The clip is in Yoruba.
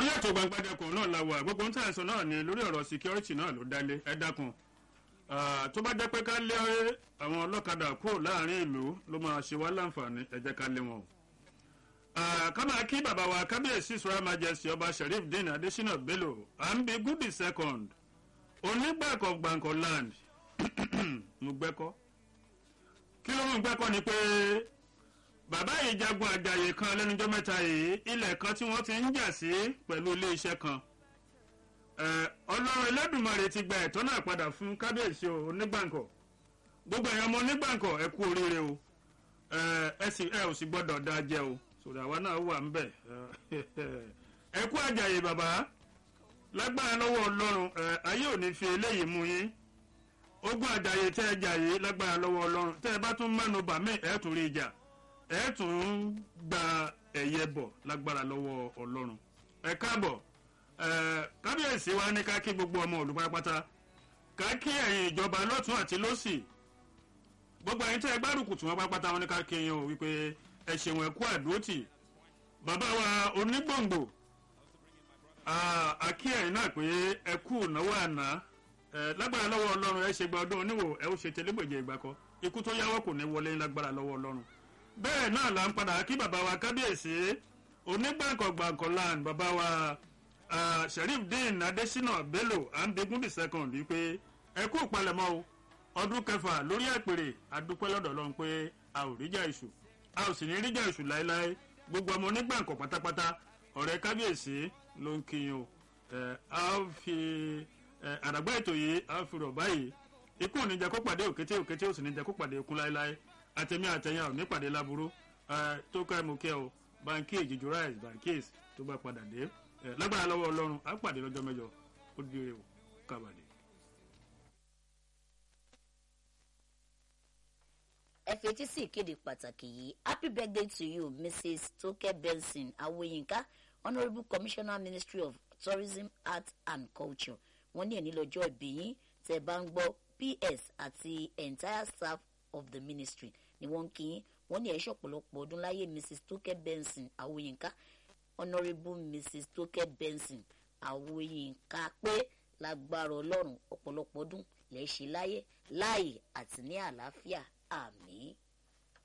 orí ètò gbangbadẹkùn náà la wà gbogbo ń tàìsàn náà ni lórí ọ̀rọ̀ security náà ló dálé ẹ dákun tó bá jẹ́ pé ká lé àwọn ọlọ́kadà kúrò láàrin ìlú ló máa ṣe wá láǹfààní ẹ jẹ́ ká lé wọn o. ká máa kí bàbá wa kábíyèsí israel majesty ọba sheriff din adesina bello à ń bi goody second onígbàkọ̀ gbàǹkọ̀ land mo gbẹ́kọ́ kí ló ń gbẹ́kọ́ ni pé bàbá yìí jagun àjàyè kan lẹ́nujọ́ mẹ́ta yìí ilẹ̀ kan tí wọ́n ti ń jà sí pẹ̀lú iléeṣẹ́ kan ọlọ́run ẹlẹ́dùnmarè ti gba ẹ̀tọ́ náà padà fún kábíyèsí o onígbàǹkọ̀ gbogbo ẹ̀yàn ọmọ onígbàǹkọ̀ ẹ kú oríire o ẹ sì ẹ ò sì gbọ́dọ̀ dá jẹ o sòrò àwa náà wà ń bẹ̀ ẹ kú àjàyè bàbá lágbára lọ́wọ́ ọlọ́run ayé ò ní fi eléyìí mú yín ogun àjàyè tẹ́ ẹ jà yìí lágbára lọ́wọ́ ọlọ́run tẹ́ ẹ bá tún mẹ́nu bà mí ẹ̀ tún rí ìjà ẹ̀ tún gba ẹ̀yẹ bọ̀ lágbára lọ́wọ́ ọlọ́run ẹ káàbọ̀ kábíyèsí wa ní ká kí gbogbo ọmọ olùpátápátá ká kí ẹ̀yin ìjọba lọ́tún àti lọ́sì gbogbo ẹ̀yin tẹ́ ẹ gbárùkù tí wọ́n pátápátá wọn ní ká kí yín o wípé ẹ ṣeun ẹ kú àdúrótì bàbá wa onígbòǹgbò àkí ẹ̀yin náà pé ẹ kú ìnáwó àná lágbára lọ́wọ́ ọlọ́run ẹ ṣe gba ọdún oníwò ẹ ó ṣe tẹlẹ́gbẹ̀jẹ̀ ìgbà kan ikú tó yáwọ́ kò ní wọlé lágbára lọ́wọ́ ọlọ́run bẹ́ẹ̀ náà là ń padà kí bàbá wa kábíyèsí onígbàǹkọ̀gbàǹkọ̀ land bàbá wa sheriff dean adesina bello ambegun the second wípé ẹ kú ìpalẹ̀mọ́ o ọdún kẹfà lórí àpèrè adúpẹ́ lọ́dọ̀ ọlọ́run pé a ò ríjà ìṣù a ò sì ní ríjà ìṣù láéláé gbogbo ọmọ onígbàǹkọ̀ pátápátá ọ̀rẹ́ kábíyèsí ló ń kíyìn o a fi àdàgbà ètò yìí a fi rọ̀ báyìí ikú ò ní jẹ́ kó pàdé òkété òkété ò sì ní jẹ́ kó pàdé ikú láéláé àtẹ̀mí àtẹ̀yìn ò ní pàdé láburú tó ká ẹ̀ mú kẹ́ o banki èjìjú rice bankis tó bá padà dé lágbára lọ́wọ́ ọlọ́run á pàdé lọ́jọ́ mẹ́jọ ó dire o kábàdé. ẹ fetí sí ìkéde pàtàkì yìí happy birthday to you mrs toke benson awoyinka honourable commissioner ministry of tourism art and culture wọ́n ní ẹni lọ́jọ́ ìbí yín tẹ́ bá ń gbọ́ ps àti entire staff of the ministry ni wọ́n ń kí yín wọ́n ní ẹ̀ṣọ́ ọ̀pọ̀lọpọ̀ ọdún láyé mrs toke benson awoyinka honourable mrs toke benson awoyinka pé lágbára ọlọ́run ọ̀pọ̀lọpọ̀ ọdún lẹ́ẹ̀ ṣe láyé láàyè àti ní àlàáfíà àmì.